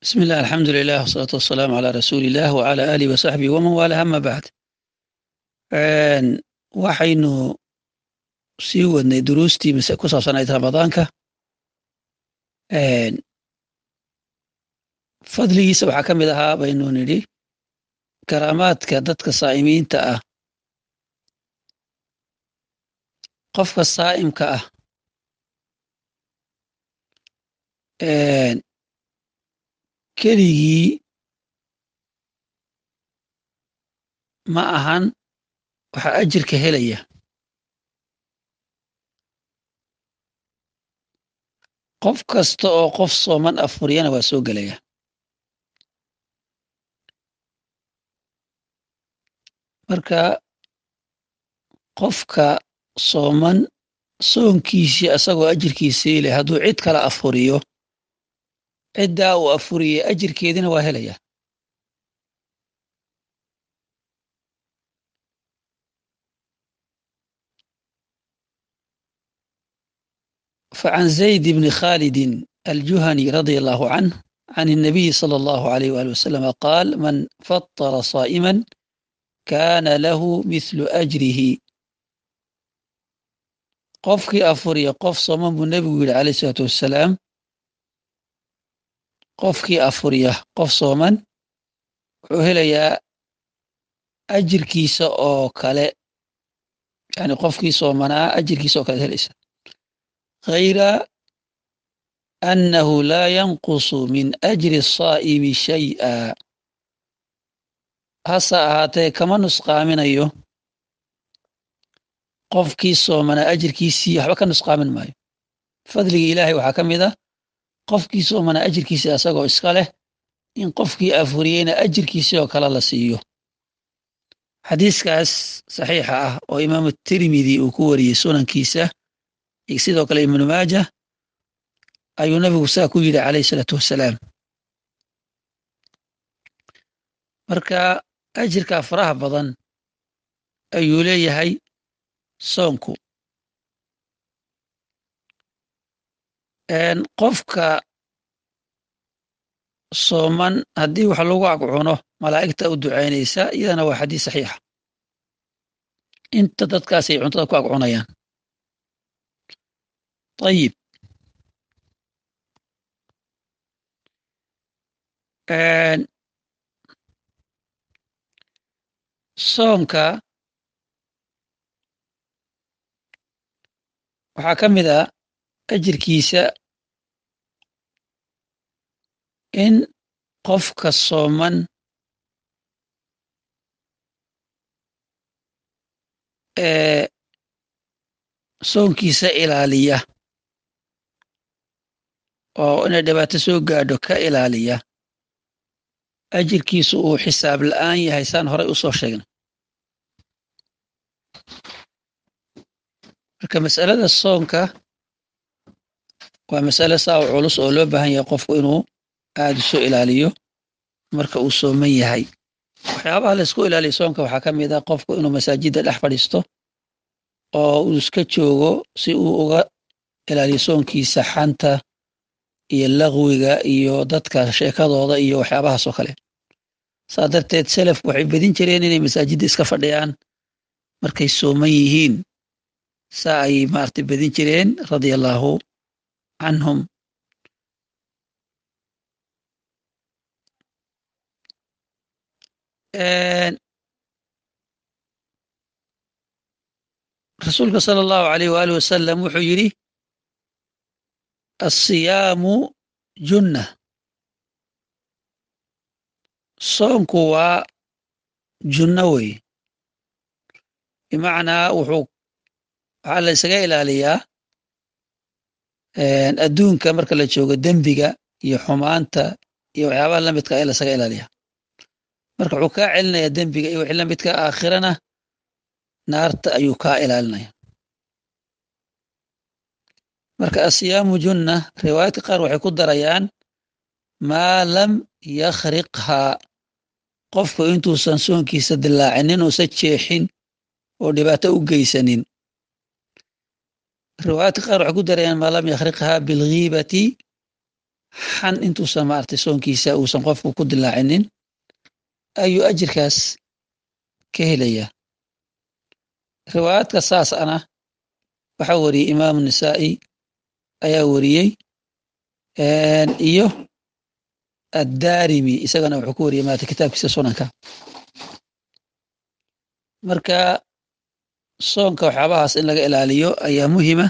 بسم الله الحمد لله والصلاة والسلام على رسول الله وعلى آله وصحبه ومن والاه أما بعد waxaynu sii wadnay duruustii mise ku saabsanayd ramadaanka fadligiisa waxaa ka mid ahaa baynu nidhi karaamaadka dadka saa'imiinta ah qofka saa'imka ah keligii ma ahan waxaa ajirka helaya qof kasta oo qof sooman afuriyana waa soo gelaya marka qofka sooman soonkiisii asagoo ajirkiisii leh hadduu cid kala afuriyo ciddaa uu afuriyey ajirkeedina waa helaya فعن زيد بن خالد الجهني رضي الله عنه عن النبي صلى الله عليه وآله وسلم قال من فطر صائما كان له مثل أجره qofkii afuriya qof sooman buu nebigu yidhi calayh isalaatu wassalaam qofkii afuriya qof sooman wuxuu helayaa ajirkiisa oo kale yani qofkii soomanaa ajirkiisa oo kale helaysa غayra annahu laa yanqusu min ajri الsaa'imi shay'a hase ahaatee kama nusqaaminayo qofkii soomanaa ajirkiisii waxba ka nusqaamin maayo fadligii ilaahay waxaa ka mid ah qofkii soomanaa ajirkiisii asagoo iska leh in qofkii afuriyeyna ajirkiisii oo kale la siiyo xadiiskaas saxiixa ah oo imaamu tirmidi uu ku wariyey sunankiisa sidoo kale ibnu maaja ayuu nabigu saa ku yidhi calayh isalaatu wassalaam marka ajirkaa faraha badan ayuu leeyahay soonku qofka sooman haddii wax lagu agcuno malaa'igta u ducaynaysa iyadana waa xadiis saxiixa inta dadkaasay cuntada ku agcunayaan ayib soonka waxaa ka mid ah ajirkiisa in qofka sooman ee soonkiisa ilaaliya oo inay dhibaato soo gaadho ka ilaaliya ajirkiisu uu xisaab la'aan yahay saan horay u soo sheegna marka masalada soonka waa masale saa u culus oo loo baahan yahay qofku inuu aada u soo ilaaliyo marka uu sooman yahay waxyaabaha laysku ilaaliyo soonka waxaa ka mid ah qofku inuu masaajidda dhex fadhiisto oo uu iska joogo si uu uga ilaaliyo soonkiisa xanta iyo laqwiga iyo dadka sheekadooda iyo waxyaabahaas oo kale saa darteed selafku waxay bedin jireen inay masaajidda iska fadhiyaan markay sooman yihiin saa ayay maaragtay bedin jireen radia allaahu canhum rasuulka sala allahu alayh waaalih wasalam wuxuu yidhi alsiyaamu junna soonku waa junno wey bimacnaa wuxuu waxaa la ysaga ilaaliyaa adduunka marka la joogo dembiga iyo xumaanta iyo waxyaabaha lamidka ee lasaga ilaaliyaa marka wuxuu kaa celinayaa dembiga iyo wixii lamidka aakhirana naarta ayuu kaa ilaalinaya marka asiyaamu junna riwaayaadka qaar waxay ku darayaan maa lam yakhriqhaa qofku intuusan soonkiisa dilaacinin uusan jeexin oo dhibaato u geysanin riwaayaadka qaar waxay ku darayaan maa lam yakhriqhaa bilghiibati xan intuusan maaragtay soonkiisa uusan qofku ku dilaacinin ayuu ajirkaas ka helayaa riwaayaadka saas ana waxaa wariyey imaamu nisaa'i ayaa wariyey iyo addaarimi isagana wuxuu ku wariyey maarata kitaabkiisa sunanka marka soonka waxyaabahaas in laga ilaaliyo ayaa muhima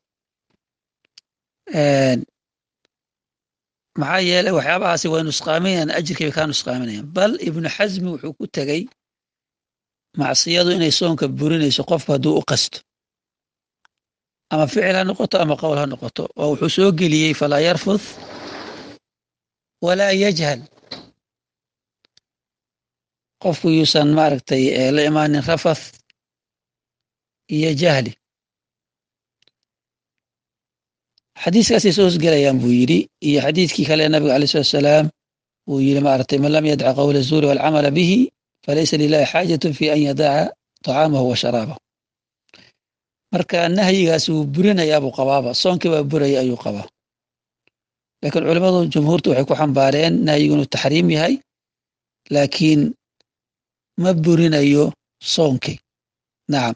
maxaa yeelay waxyaabahaasi way nusqaaminayaan ajirkii bay kaa nusqaaminayaan bal ibnu xasmi wuxuu ku tegey macsiyadu inay soonka burinayso qofku hadduu u qasto ama ficil ha noqoto ama qowl ha noqoto oo wuxuu soo geliyey falaa yarfuth walaa yajhal qofku yuusan maaragtay la imaanin rafath iyo jahli xadiiskaasay soo hosgelayaan buu yidhi iyo xadiidkii kale nabiga alai salatu salaam uu yidhi maaragtay man lam yadca qowla zuuri walcamala bihi falaysa lilahi xaajatun fi an yadaca طacaamahu wa sharaabahu marka nahyigaas wuu burinayaa buu qabaaba soonkii baa buraya ayuu qabaa laakiin culimmadu jumhuurtu waxay ku xambaareen nahyigu inuu taxriim yahay laakiin ma burinayo soonkii nacam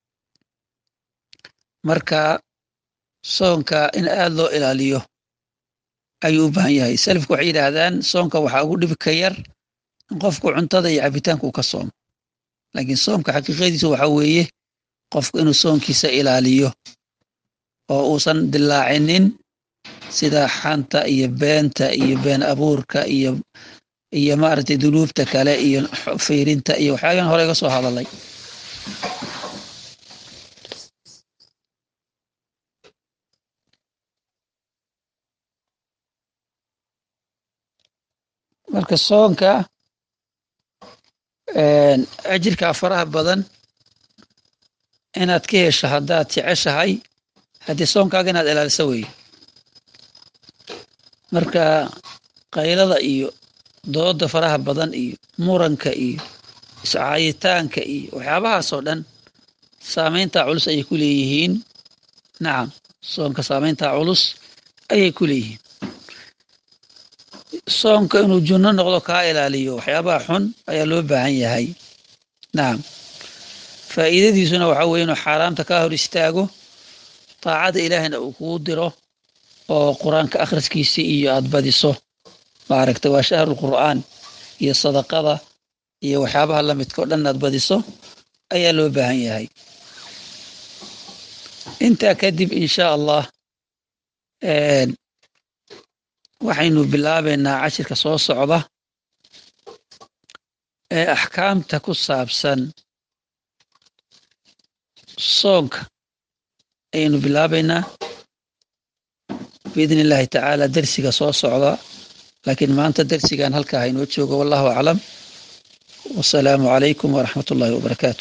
marka soonka in aad loo ilaaliyo ayuu u baahan yahay salafku waxay yidhaahdaan soonka waxaa ugu dhibi ka yar in qofku cuntada iyo cabitaanka uu ka soomo laakiin soomka xaqiiqadiisu waxaa weeye qofku inuu soonkiisa ilaaliyo oo uusan dilaacinin sida xanta iyo beenta iyo been abuurka iyo iyo maaragtay dunuubta kale iyo fiirinta iyo waxyaaban hore ga soo hadalay marka soonka ajirkaa faraha badan inaad ka hesho haddaad jeceshahay haddii soonkaaga inaad ilaaliso weeye marka qaylada iyo dooda faraha badan iyo muranka iyo iscaayitaanka iyo waxyaabahaasoo dhan saamayntaa culus ayay ku leeyihiin nacam soonka saamayntaa culus ayay ku leeyihiin soonka inuu junno noqdo kaa ilaaliyo waxyaabaha xun ayaa loo baahan yahay nacam faa'iidadiisuna waxaa weye inuu xaaraamta kaa hor istaago taacada ilaahina uu kugu diro oo qur-aanka akhriskiisii iyo aad badiso maaragtay waa shahrul qur'aan iyo sadaqada iyo waxyaabaha la midka o dhan aad badiso ayaa loo baahan yahay intaa kadib insha allah waxaynu bilaabaynaa cashirka soo socda ee axkaamta ku saabsan soonka ayaynu bilaabaynaa biidni illaahi tacaala dersiga soo socda laakiin maanta dersigan halkaa haynoo joogo wallahu aclam wasalaamu calaykum waraxmat ullahi wabarakaatu